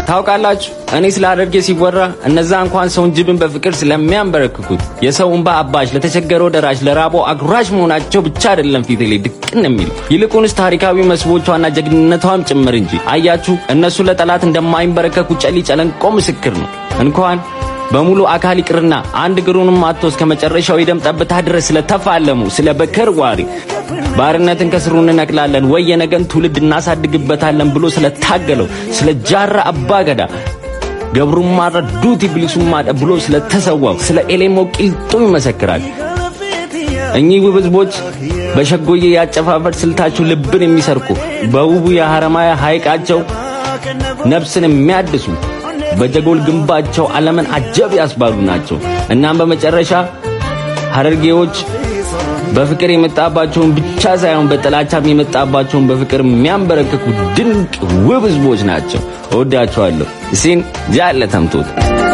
ታውቃላችሁ፣ እኔ ስለ ሐረርጌ ሲወራ እነዛ እንኳን ሰውን ጅብን በፍቅር ስለሚያንበረክኩት የሰው እንባ አባሽ፣ ለተቸገረው ደራሽ፣ ለራቦ አጉራሽ መሆናቸው ብቻ አይደለም ፊቴ ላይ ድቅን የሚል ይልቁንስ ታሪካዊ መስህቦቿና ጀግንነቷም ጭምር እንጂ። አያችሁ፣ እነሱ ለጠላት እንደማይንበረከኩ ጨሊ ጨለንቆ ምስክር ነው። እንኳን በሙሉ አካል ይቅርና አንድ እግሩንም አጥቶ እስከ መጨረሻው የደም ጠብታ ድረስ ስለተፋለሙ ስለ በከር ዋሪ ባርነትን ከስሩ እንነቅላለን ወይ የነገን ትውልድ እናሳድግበታለን ብሎ ስለታገለው ስለ ጃራ አባገዳ ገብሩማ ረዱት ኢብሊሱማ ብሎ ስለተሰዋው ስለ ኤሌሞ ቂልጡ ይመሰክራል። እኚህ ውብ ህዝቦች በሸጎዬ ያጨፋፈር ስልታችሁ ልብን የሚሰርቁ በውቡ የሐረማያ ሐይቃቸው ነፍስን የሚያድሱ በጀጎል ግንባቸው ዓለምን አጀብ ያስባሉ ናቸው። እናም በመጨረሻ ሐረርጌዎች በፍቅር የመጣባቸውን ብቻ ሳይሆን በጥላቻም የመጣባቸውን በፍቅር የሚያንበረክኩ ድንቅ ውብ ህዝቦች ናቸው። እወዳቸዋለሁ። እሲን ጃለ ተምቶት